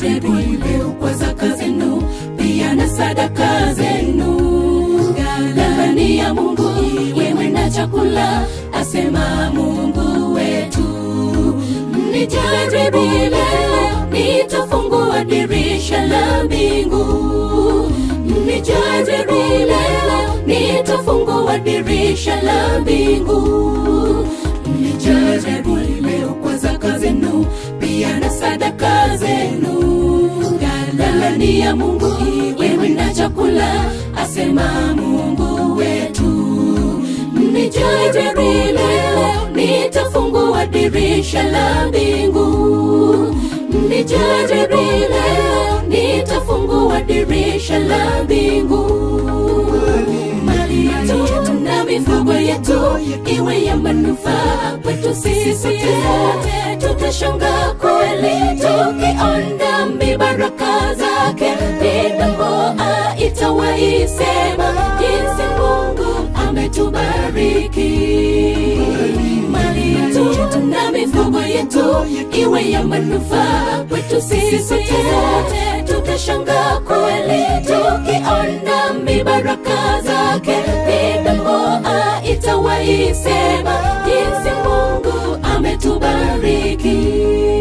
msijaribu kwa zaka zenu pia na sadaka zenu ghalani ya mungu iwe na chakula asema mungu wetu mnijaribu leo nitafungua dirisha la mbingu mnijaribu leo nitafungua dirisha la mbingu mnijaribu leo kwa zaka zenu pia na sadaka zenu ghalani ya mungu iwe na chakula asema mungu wetu mnijaribu leo nitafungua dirisha la mbingu mnijaribu leo nitafungua dirisha la mbingu mali yetu na mifugo yetu iwe ya manufaa kwetu sisi sote tutashanga kweli tukiona mibaraka zake midomo itawaisema jinsi mungu ametubariki mali yetu na mifugo yetu iwe ya manufaa kwetu sisi sote tutashanga kweli tukiona mibaraka zake midomo itawaisema jinsi mungu ametubariki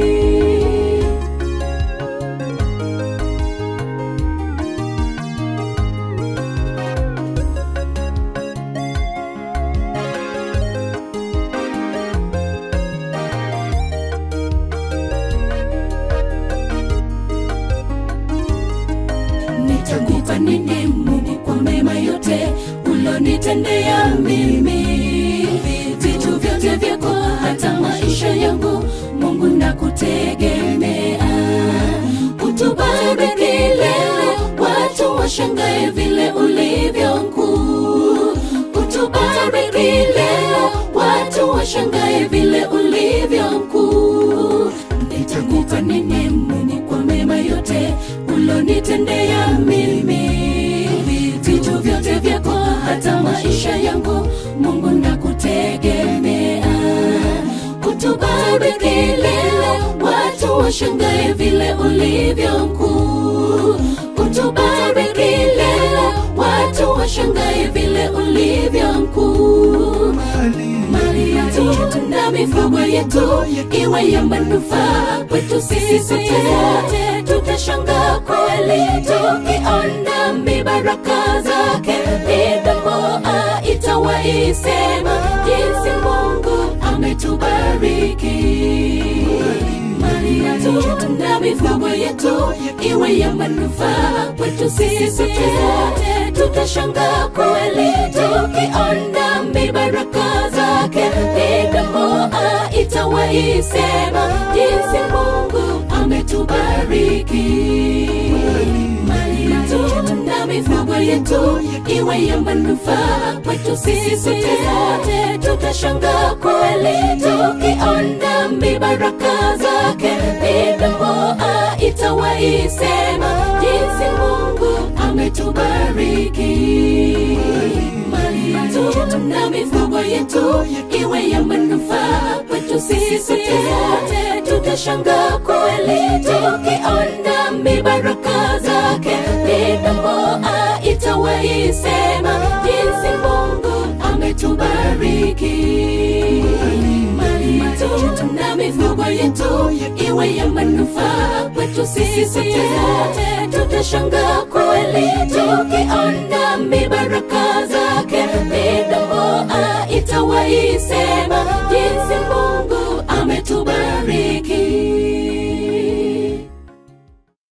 nitakupa nini mungu kwa mema yote ulonitendea mimi vitu vyote vyako hata maisha yangu mungu nakutegemea utubariki leo watu washangae vile ulivyo mkuu utubariki leo watu washangae vile ulivyo mkuu nitakupa nini mungu kwa mema yote ulonitendea mimi vitu vyote vyako hata maisha yangu mungu nakutegemea utubariki leo watu washangae vile ulivyo mkuu utubariki leo watu washangae vile ulivyo mkuu mali yetu na mifugo yetu iwe ya manufaa kwetu sisi sote tutashanga kweli tukiona mibaraka zake midomo itawaisema jinsi mungu ametubariki mali yetu na mifugo yetu iwe ya manufaa kwetu sisi sote tutashanga kweli tukiona mibaraka zake midomo itawaisema jinsi mungu ametubariki mali yetu na mifugo yetu iwe ya manufaa kwetu sisi sote tutashanga kweli tukiona mibaraka zake midomo itawaisema jinsi mungu ametubariki mali yetu na mifugo yetu iwe ya manufaa kwetu sisi sote tutashanga kweli tukiona mibaraka zake midomo itawaisema jinsi mungu ametubariki mali yetu na mifugo yetu iwe ya manufaa kwetu sisi sote tutashanga kweli tukiona mibaraka zake midomo itawaisema jinsi mungu